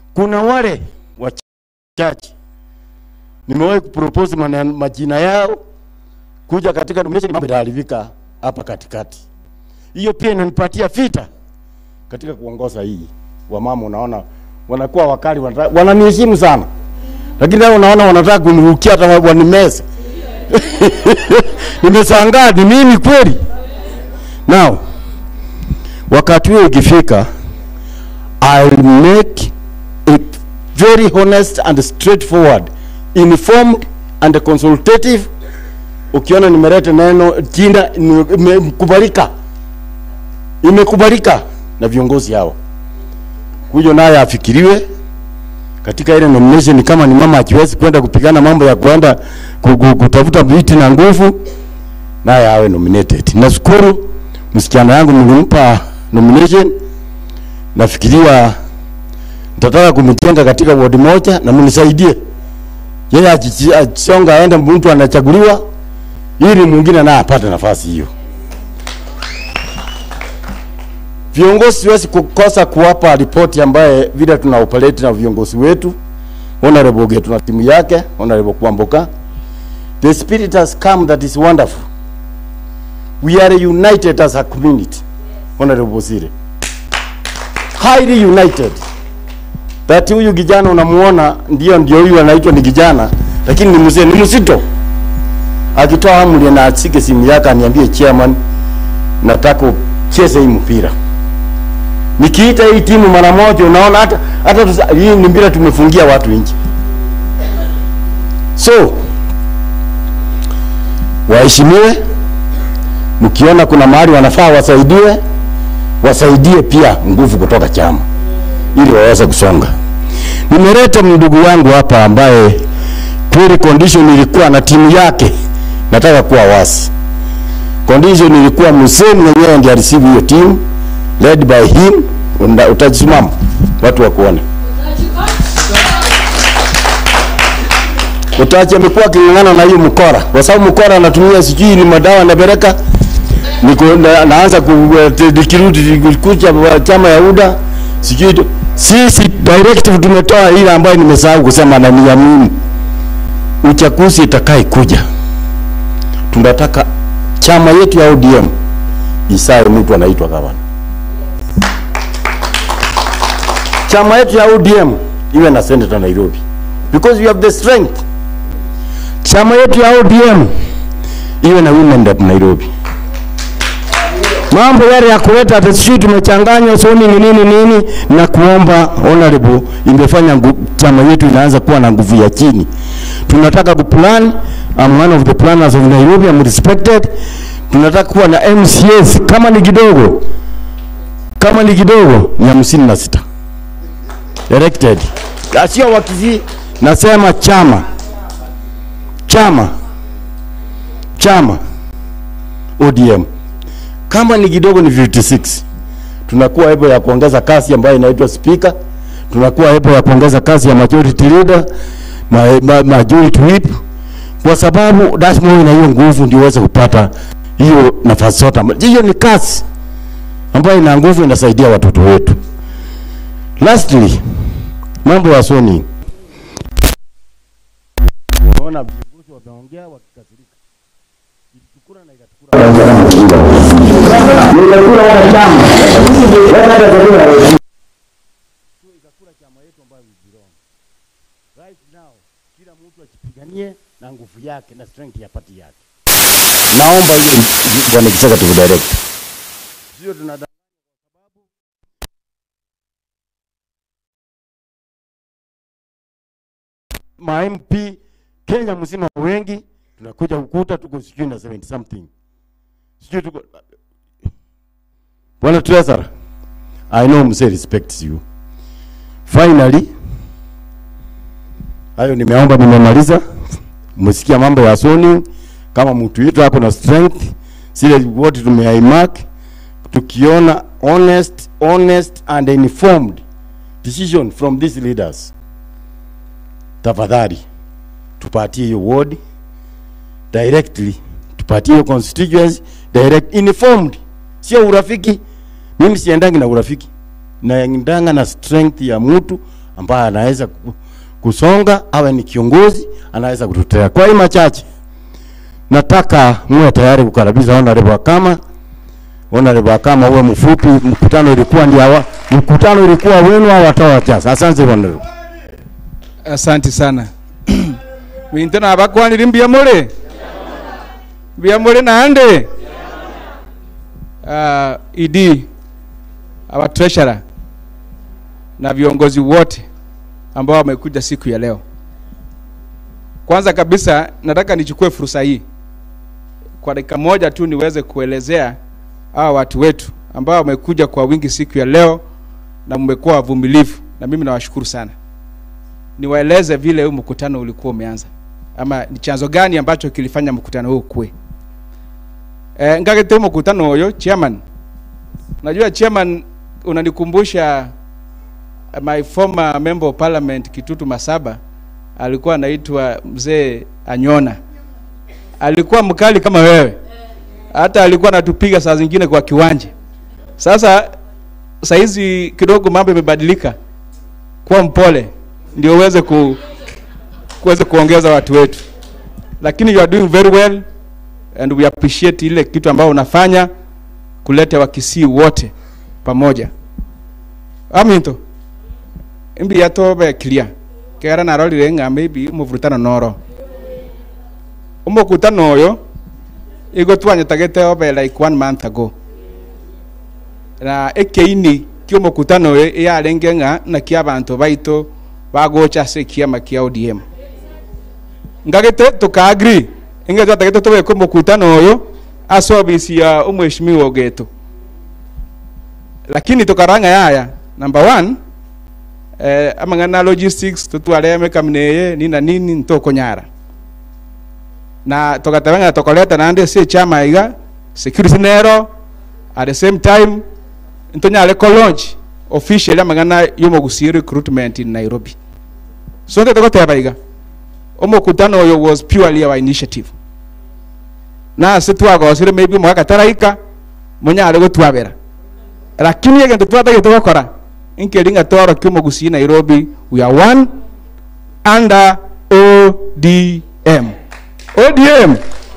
Kuna wale wachache nimewahi kupropose mana- majina yao kuja katika nomination, mambo yataharibika hapa katikati. Hiyo pia inanipatia vita katika kuongoza hii. Wamama unaona wanakuwa wakali, wanataka- wananiheshimu sana, lakini leo unaona wanataka kunirukia hata wanimeze. Nimeshangaa, ni mimi kweli? Now wakati huo ukifika, I'll make it very honest and straightforward, informed and consultative. Ukiona nimeleta neno jina ni- imekubalika, imekubalika na viongozi hao, huyo naye afikiriwe katika ile nomination. Kama ni mama akiwezi kwenda kupigana mambo ya kwenda ku- ku- kutafuta viti na nguvu, naye awe nominated. Nashukuru msichana yangu mlimpa nomination, nafikiria nitataka kumjenga katika ward moja na mnisaidie yeye achichi- achisonga aende, mtu anachaguliwa ili mwingine naye apate nafasi hiyo. Viongozi siwezi kukosa kuwapa ripoti ambaye vile tuna operate na viongozi wetu. Honorable Getu na timu yake, Honorable Kwamboka. The spirit has come that is wonderful. We are united as a community. Honorable Sire. Highly united. That huyu kijana unamuona ndio ndio huyu anaitwa ni kijana lakini ni mzee ni mzito. Akitoa amri na asike simu yake aniambie chairman, nataka ucheze hii mpira. Nikiita hii timu mara moja, unaona hata hata tusa- hii ni mpira tumefungia watu nje. So waheshimiwe, mkiona kuna mahali wanafaa wasaidiwe, wasaidie pia nguvu kutoka chama ili waweze kusonga. Nimeleta ndugu yangu hapa ambaye kweli condition ilikuwa na timu yake, nataka kuwa wasi. Condition ilikuwa mzee mwenyewe ndiye areceive hiyo timu led by him. Unda- Utajisimama watu wakuone. Utachi amekuwa aking'ang'ana na hiyo mkora, kwa sababu mkora anatumia sijui ni madawa anapeleka niko na, naanza nikirudi kucha chama ya UDA sijui tu- sisi directive tumetoa ile ambayo nimesahau kusema na ni ya muhimu. Uchaguzi itakaye kuja, tunataka chama yetu ya ODM isae mtu anaitwa gavana. Chama yetu ya ODM iwe na senator Nairobi because we have the strength. Chama yetu ya ODM iwe na women rep Nairobi mambo yale ya kuleta ati sijui tumechanganywa soni ni nini nini, na kuomba honorable, imefanya ngu- chama yetu inaanza kuwa na nguvu ya chini. Tunataka kuplan, I'm one of the planners of Nairobi, I'm respected. Tunataka kuwa na MCAs kama ni kidogo, kama ni kidogo ni hamsini na sita elected, sio wakisi. Nasema chama chama chama ODM kama ni kidogo ni 56 tunakuwa ebo ya kuongeza kasi ambayo inaitwa speaker, tunakuwa ebo ya kuongeza kasi ya majority leader, ma, ma, majority whip, kwa sababu lazima na hiyo nguvu ndio uweze kupata hiyo nafasi zote. Hiyo ni kasi ambayo ina nguvu, inasaidia watoto wetu. Lastly, mambo ya soni, naona viongozi wameongea wakikasirika, ilichukura na ikatukura ikakula chama yetu ambayo ni Jirongo. Right now kila mtu akipiganie na nguvu yake na strength ya party yake. Naomba hiyo bwana executive director. Sio tunada kwa sababu ma MP Kenya mzima wengi tunakuja kukuta tuko sijui na 70 something. Sijui tuko Bwana Treasurer, I know mzee respects you. Finally, hayo nimeomba, nimemaliza. Msikia mambo ya Sony, kama mtu yetu ako na strength, zile wote tumeimark, tukiona honest, honest and informed decision from these leaders, tafadhali tupatie hiyo ward directly, tupatie hiyo constituency direct informed, sio urafiki. Mimi siendangi na urafiki, naendanga na strength ya mtu ambaye anaweza ku- kusonga, awe ni kiongozi, anaweza kututetea. Kwa hii machache, nataka muwe tayari kukaribisha honorable Akama. Honorable Akama uwe mfupi, mkutano ilikuwa ndio hawa, mkutano ilikuwa wenu au watawa chasa. Asante honorable. asante sana bintu nabakwanire mbia muri mbia muri nande uh, ed our treasurer na viongozi wote ambao wamekuja siku ya leo kwanza kabisa nataka nichukue fursa hii kwa dakika moja tu niweze kuelezea hawa watu wetu ambao wamekuja kwa wingi siku ya leo na mmekuwa wavumilivu na mimi nawashukuru sana niwaeleze vile huu mkutano ulikuwa umeanza ama ni chanzo gani ambacho kilifanya mkutano huu kuwe e, ngagete huu mkutano huyo chairman najua chairman unanikumbusha uh, my former member of parliament kitutu masaba alikuwa anaitwa mzee anyona alikuwa mkali kama wewe hata alikuwa anatupiga saa zingine kwa kiwanja sasa saizi kidogo mambo imebadilika kuwa mpole ndio uweze ku kuweze kuongeza watu wetu lakini you are doing very well and we appreciate ile kitu ambao unafanya kuleta wakisii wote pamoja aminto imbi yatobe clear kera narorire ng'a maybe umuvurutano noro umukutano oyo igo twanyetagete obe like one month ago na ekeini kiumukutano oyo yarenge ng'a na kia abantu baito bagocha ase kiama kia ODM ngagete tukaagri inge twatagete tubeke mukutano oyo ase obisi ya umweshimiwa ogeto lakini tukaranga yaya number one eh, amang'ana logistics tutware mekamineye nini na nini ntokonyara na tugatebanga tukoleta nande ase chama iga security nero at the same time ntonyare ko launch officially amang'ana y'omogusi recruitment in Nairobi so nte tugoteba iga omokutano oyo was purely our initiative na ase twagosire maybe omwaka taraika monyare gotwabera lakini egento twatagete gokora nkeringa tworokia omogusi Nairobi we are one under ODM ODM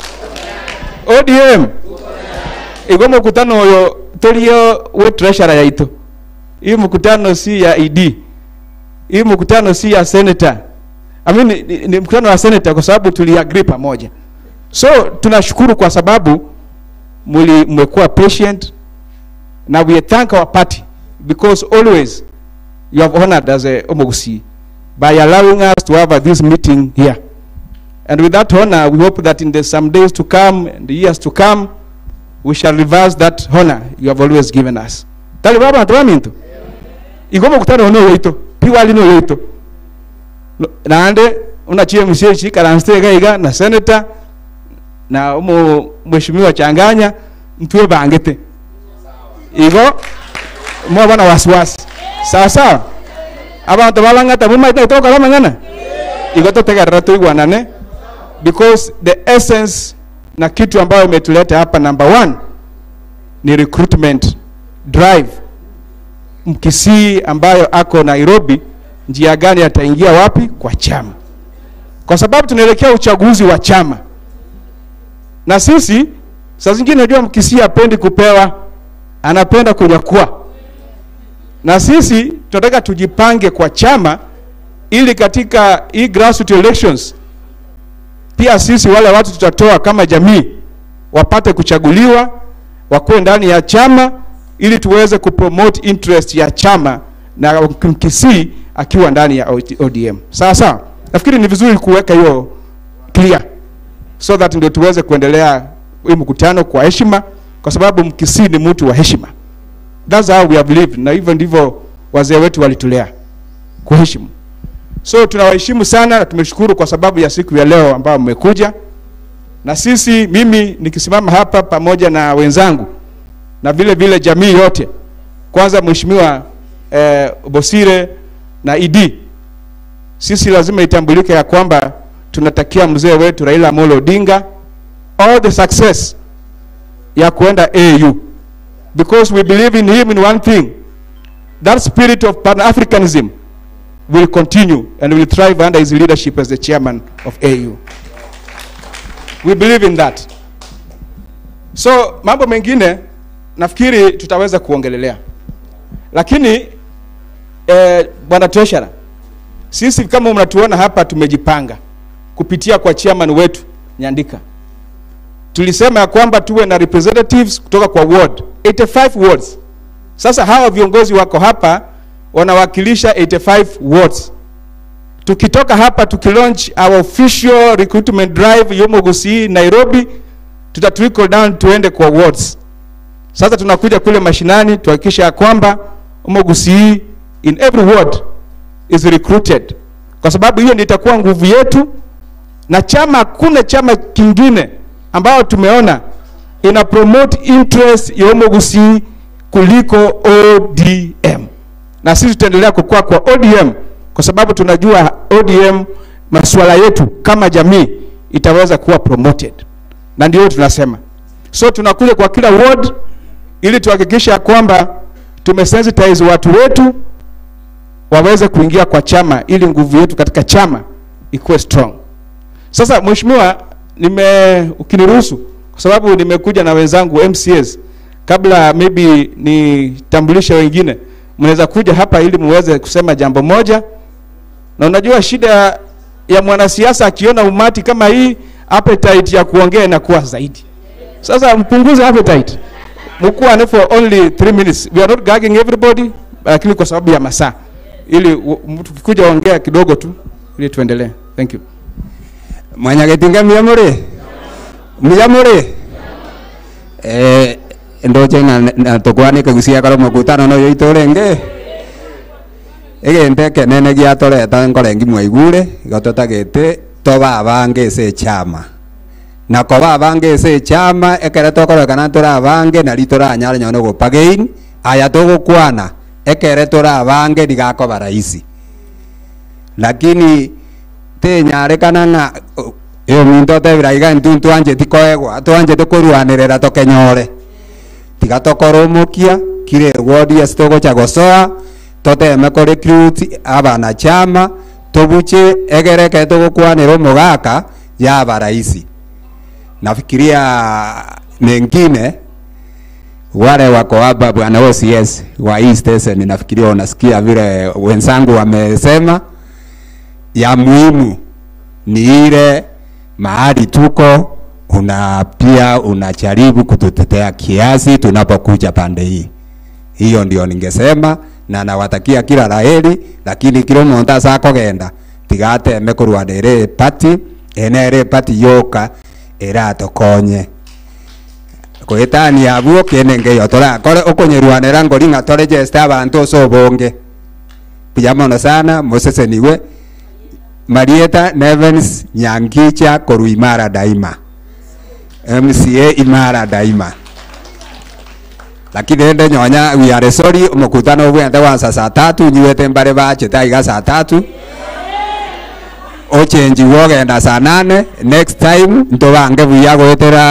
ODM igo mokutano oyo torio we treasurer yaito hii mkutano si ya ED hii mkutano si ya senator I mean, ni, ni, ni mkutano wa senator kwa sababu tuliagree pamoja so tunashukuru kwa sababu muli mmekuwa patient na we thank our party because always you have honored as a omogusi by allowing us to have uh, this meeting here and with that honor we hope that in the some days to come and the years to come we shall reverse that honor you have always given us tali baba ntubamintu igo mukutano ono yoito piwali no yoito No- nande unachie msiechi karanste gaiga na senator na umu mheshimiwa changanya ntwe bangete igo mwabona wasiwasi sawa sawa abantu balang'ata mumaite toka bamang'ana igo totegerera tuigwanane because the essence na kitu ambayo imetuleta hapa number one ni recruitment drive mkisii ambayo ako Nairobi, njia gani ataingia wapi kwa chama, kwa sababu tunaelekea uchaguzi wa chama, na sisi saa zingine najua mkisii hapendi kupewa, anapenda kunyakua, na sisi tunataka tujipange kwa chama ili katika hii grassroots elections pia sisi wale watu tutatoa kama jamii wapate kuchaguliwa wakuwe ndani ya chama ili tuweze kupromote interest ya chama na Mkisii akiwa ndani ya ODM. Sawa sawa, nafikiri ni vizuri kuweka hiyo clear so that ndio tuweze kuendelea hii mkutano kwa heshima, kwa sababu Mkisii ni mtu wa heshima. That's how we have lived, na hivyo ndivyo wazee wetu walitulea kuheshimu. So tunawaheshimu sana na tumeshukuru kwa sababu ya siku ya leo ambayo mmekuja na sisi, mimi nikisimama hapa pamoja na wenzangu na vile vile jamii yote, kwanza Mheshimiwa eh, Bosire na ID, sisi lazima itambulike ya kwamba tunatakia mzee wetu Raila Amolo Odinga all the success ya kuenda AU because we believe in him in one thing that spirit of pan-africanism will continue and will thrive under his leadership as the chairman of AU. We believe in that. So mambo mengine nafikiri tutaweza kuongelelea, lakini eh, bwana treasurer, sisi kama mnatuona hapa tumejipanga kupitia kwa chairman wetu Nyandika. Tulisema ya kwamba tuwe na representatives kutoka kwa ward 85 wards. Sasa hawa viongozi wako hapa wanawakilisha 85 wards. Tukitoka hapa tukilaunch our official recruitment drive Yomo Gusii Nairobi, tuta trickle down tuende kwa wards. Sasa tunakuja kule mashinani tuhakikisha ya kwamba Yomo Gusii in every ward is recruited, kwa sababu hiyo ndio itakuwa nguvu yetu, na chama, hakuna chama kingine ambao tumeona ina promote interest ya Yomo Gusii kuliko ODM, na sisi tutaendelea kukua kwa ODM kwa sababu tunajua ODM masuala yetu kama jamii itaweza kuwa promoted, na ndio tunasema. So tunakuja kwa kila ward ili tuhakikisha kwamba tumesensitize watu wetu waweze kuingia kwa chama ili nguvu yetu katika chama ikuwe strong. Sasa mheshimiwa, nime ukiniruhusu, kwa sababu nimekuja na wenzangu MCAs, kabla maybe nitambulishe wengine, mnaweza kuja hapa ili muweze kusema jambo moja. Na unajua shida ya mwanasiasa akiona umati kama hii, appetite ya kuongea inakuwa zaidi. Sasa mpunguze appetite, mkuwa for only 3 minutes. We are not gagging everybody, lakini kwa sababu ya masaa, ili u- mtu kikuja ongea kidogo tu, ili tuendelee. Thank you. mwanyagetinga mia muri mia muri eh ndoche na, na tukwanike gucia karo mukutano no yoito renge egente kenene giatoreta nkorengi mwaigure gototagete tobabange ase chama na kobabange ase chama ekere tokorokana torabange nari toranyara nyono gopagein aya togokwana ekere torabange nigakoba rahisi lakini tinyarekana ng'a iyo minto tebira iga ntu twanjeti koegwa twanjeti kurwanirira tokenyore tiga tokoromokia kire wodi ase togocha gosoa toteme ko recruit abana chama tobuche egereke togokwanira omogaka yaba rahisi nafikiria mengine wale wako hapa bwana OCS wa East Station, nafikiria unasikia vile wenzangu wamesema ya muhimu ni ile mahali tuko una pia unajaribu kututetea kiasi tunapokuja pande hii. Hiyo ndio ningesema na nawatakia kila laheri, lakini kila muntu asa kogenda tigateme kurwanira pati ene ere pati yoka iratokonye kwitania abuo kinenge yo torakore ukunyirwanira ngori ng'a torejeste abantu ase obonge buya mono sana museseniwe Marieta Nevens Nyangicha koru imara daima MCA imara daima lakini ende nyonya we are sorry mkutano bwente wansa saa tatu nyiwete mbare bache taiga saa tatu ochenji wogenda saa nane next time ntobange buya gwetera